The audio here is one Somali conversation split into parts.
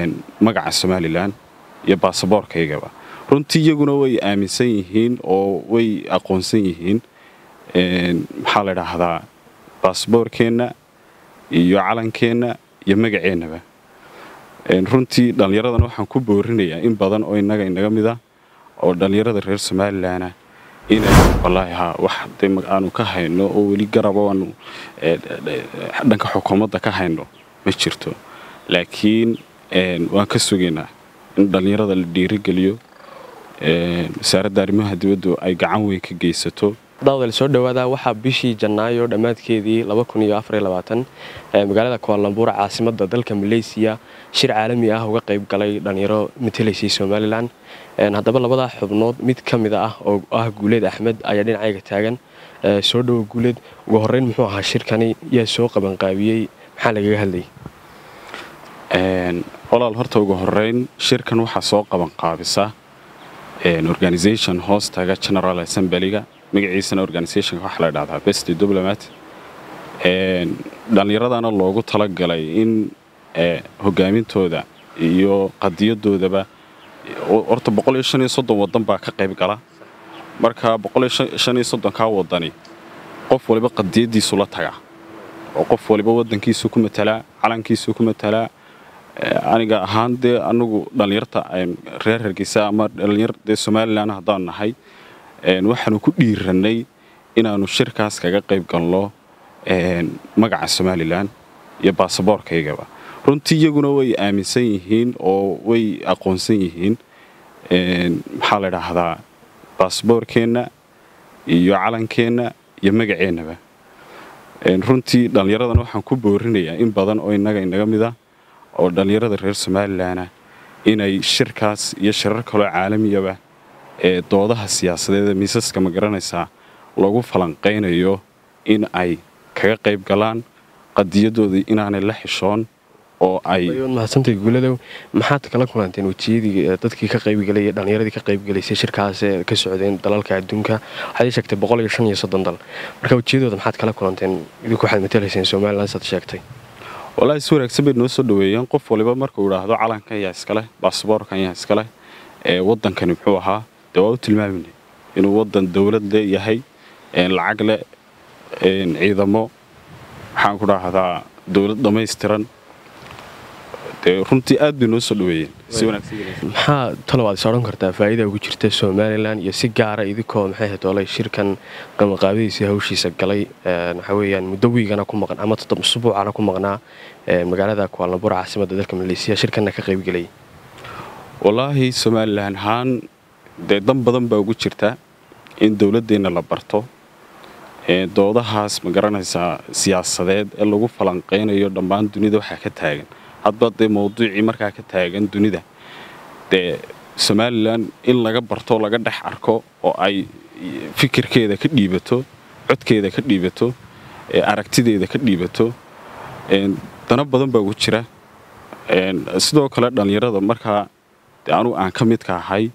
magaca somalilan iyo baasaboorkaygaba runtii iyaguna way aaminsan yihiin oo way aqoonsan yihiin maxaa la dhaahdaa baasaboorkeenna iyo calankeenna iyo magaceennaba runtii dhallinyaradana waxaan ku boorinayaa in badan oo innaga inaga mid ah oo dhallinyarada reer somalilanah inay wallaahi haa wax de aanu ka hayno oo weli garabo aanu dhanka xukuumadda ka hayno ma jirto laakiin waan ka sugaynaa in dhallinyarada la dhiirigeliyo wasaaradda arrimaha dibaddu ay gacan weyn ka geysato daawdal soo dhawaada waxaa bishii janaayo dhammaadkeedii magaalada kualambuur caasimada dalka maleysiya shir caalami ah uga qayb galay dhallinyaro matelaysay somalilan haddaba labadaa xubnood mid ka mida ah oo ah guuleed axmed ayaa dhinacayga taagan soo dhowo guuleed ugu horeyn muxuu ahaa shirkani yaa soo qabanqaabiyey maxaa lagaga hadlayay walaal horta ugu horeyn shirkan waxaa soo qabanqaabisa organisation hoostaga general assemblyga magaciisana organisationka waxaa la dhahdaa best diplomat dhallinyaradana loogu talagalay in hogaamintooda iyo qadiyadoodaba horta wadan baa ka qayb gala marka kaa wadani qof waliba qadiyadiisu la taga oo qof waliba wadankiisu ku matalaa calankiisu ku matalaa aniga ahaan dee anagu dhallinyarta reer hargeysa ama dhallinyar dee somalilan haddaan nahay waxaanu ku dhiiranay inaannu shirkaas kaga qayb galno magaca somalilan iyo baasaboorkaygaba runtii iyaguna way aaminsan yihiin oo way aqoonsan yihiin maxaa la dhaahdaa baasaboorkeenna iyo calankeenna iyo magaceennaba runtii dhallinyaradana waxaan ku boorinayaa in badan oo innaga inaga mid ah oo dhallinyarada reer somalilanah inay shirkaas iyo shirar kaloo caalamiyaba ee doodaha siyaasadeeda miisaska ma garanaysaa lagu falanqaynayo in ay kaga qayb galaan qadiyadoodii inaanay la xishoon oo ay mahadsantay guuladow maxaad kala kulanteen wejiyadii dadkii ka qaybgalay dhallinyaradii ka qaybgalaysay shirkaas ee ka socdeen dalalka adduunka waxaad ii sheegtay boqol iyo shan iyo soddon dal marka wejiyadooda maxaad kala kulanteen idinku waxaad matalayseen somalilan saad sheegtay wallaahi si wanaagsan bay noo soo dhaweeyeen qof waliba markuu idhaahdo calankan yaa iskaleh baasaboorkan yaa iskaleh ee waddankani muxuu ahaa dee waa u tilmaamayna inuu waddan dowlad le yahay lacag leh ciidamo waxaan ku dhahdaa dowlad dhammaystiran dee runtii aad bay noo soo dhaweeyeen si maxaa talow aad is odhan kartaa faa'iida ugu jirta somalilan iyo si gaara idinkoo maxay ahayd olay shirkan qabanqaabadiisii hawshiisa galay waxaa weeyaan muddo wiigana ku maqan ama usbuucana ku maqnaa magaalada kualambuur caasimadda dalka maleysiya shirkanna ka qaybgelay wallaahi somalilan ahaan dee dan badan baa ugu jirta in dowladdeenna la barto doodahaas ma garanaysaa siyaasadeed ee lagu falanqaynayo dhammaan dunida waxaa ka taagan hadba dee mawduucii markaa ka taagan dunida dee somalilan in laga barto laga dhex arko oo ay fikirkeeda ka dhiibato codkeeda ka dhiibato aragtideeda ka dhiibato dana badan baa ugu jira sidoo kale dhallinyarada markaa de anugu aan ka midka ahay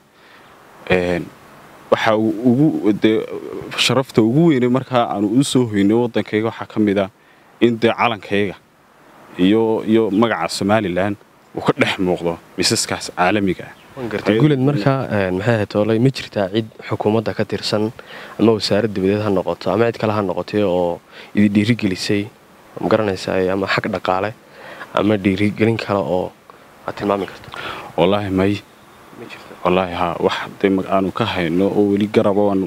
waxaa ugu dee sharafta ugu weynay markaa aanu u soo hoynay waddankayga waxaa ka mid ah in dee calankayga iyo iyo magaca somalilan uu ka dhex muuqdo miisaskaas caalamiga ah guled markaa maxay ahayd olay ma jirtaa cid xukuumadda ka tirsan ama wasaarad dabadeed ha noqoto ama cid kale ha noqotay oo idi dhiirigelisay ma garanaysaa ama xag dhaqaale ama dhiirigelin kale oo aad tilmaami karto wallaahi may wallaahi haa wax de aanu ka hayno oo weli garabo aanu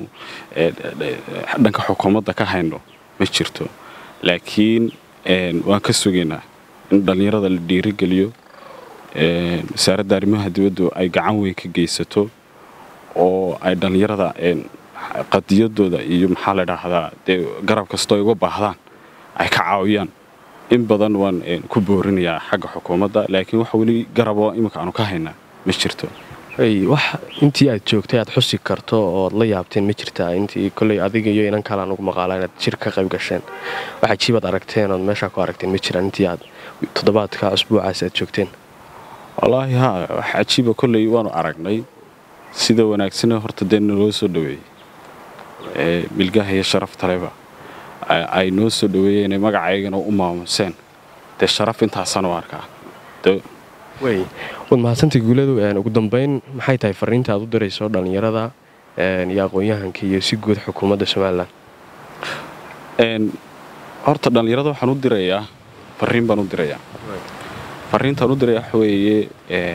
dhanka xukuumadda ka hayno ma jirto laakiin waan ka sugaynaa in dhallinyarada la dhiirigeliyo wasaaradda arrimaha dibaddu ay gacan weyn ka geysato oo ay dhallinyarada qadiyadooda iyo maxaa la dhaahdaa dee garab kastoo ay uga baahdaan ay ka caawiyaan in badan waan ku boorinayaa xagga xukuumadda laakiin wax weli garabo iminka aanu ka haynaa ma jirto wax intii aad joogtay aad xusi karto ooad la yaabteen ma jirtaa intii koley adiga iyo inan kale aan ugu maqaala inaad shir ka qayb gasheen wax ajiibaad aragteen ood meeshaa ku aragteen ma jiraan intii aad toddobaadka cusbuucaas aad joogteen wallaahi haa wax cajiiba kolley waanu aragnay sida wanaagsane horta dee naloo soo dhaweeyey milgaha iyo sharaftaleba ay noo soo dhaweeyeen magacaygana u maamuseen dee sharaf intaasaan u arkaa wey waad mahadsantii guuladu ugu dambeyn maxay tahay fariinta aad u dirayso dhallinyarada iyo aqoon-yahanka iyo si guud xukuumadda somalilan horta dhallinyarada waxaan u dirayaa fariin baan u dirayaa fariintaan u diraya waxa weeye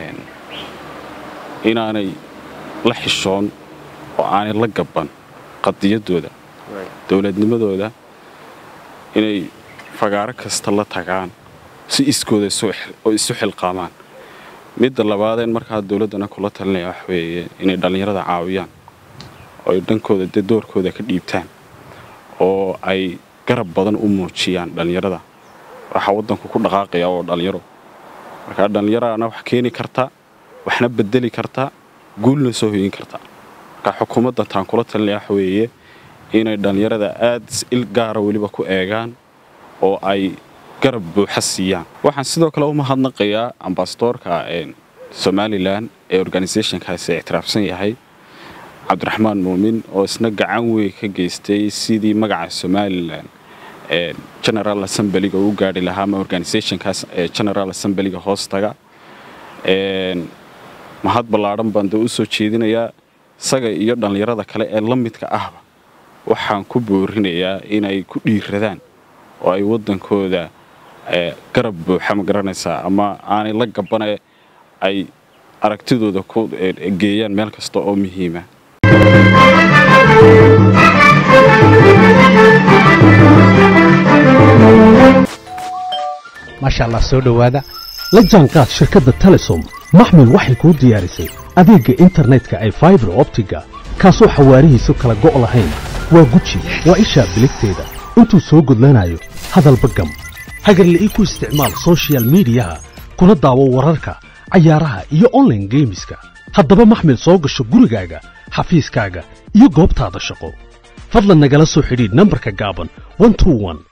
inaanay la xishoon oo aanay la gaban qadiyaddooda dowladnimadooda inay fagaaro kasta la tagaan si iskooda oo isu xilqaamaan midda labaadeen markaa dowladdana kula talinaya waxa weeye inay dhallinyarada caawiyaan oo ay dhankooda dee doorkooda ka dhiibtaan oo ay garab badan u muujiyaan dhallinyarada waxaa waddanku ku dhaqaaqaya oo dhallinyaro markaa dhallinyarana wax keeni karta waxna bedeli karta guulna soo hoyin karta markaa xukuumadda taan kula talinaya waxa weeye inay dhallinyarada aad il gaara weliba ku eegaan oo ay garab buuxa siiyaan waxaan sidoo kale u mahadnaqayaa ambasadoorka somalilan ee organisationkaasi ictiraafsan yahay cabdiraxmaan muumin oo isna gacan weyn ka geystay sidii magaca somalilan general assemblyga u gaari lahaa ama organisationkaas ee general assemblyga hoostaga mahad ballaadhan baan dee u soo jeedinayaa isaga iyo dhallinyarada kale ee la midka ahba waxaan ku boorinayaa inay ku dhiiradaan oo ay waddankooda garab buuxa ma garanaysaa ama aanay la gabane ay aragtidooda ku geeyaan meel kasta oo muhiima maasha allah soo dhowaada la jaanqaad shirkadda telesom maxmil waxay kuu diyaarisay adeegga internetka ay faibar optiga kaasoo xawaarihiisu kala go' lahayn waa guji waa ishaa biligteeda intuu soo gudlanayo hadalba gam hagarle ii ku isticmaal sochial midiyaha kuna daawo wararka cayaaraha iyo onlaine geemiska haddaba maxmil soo gasho gurigaaga xafiiskaaga iyo goobtaada shaqo fadlan nagala soo xidhiidh nambarka gaaban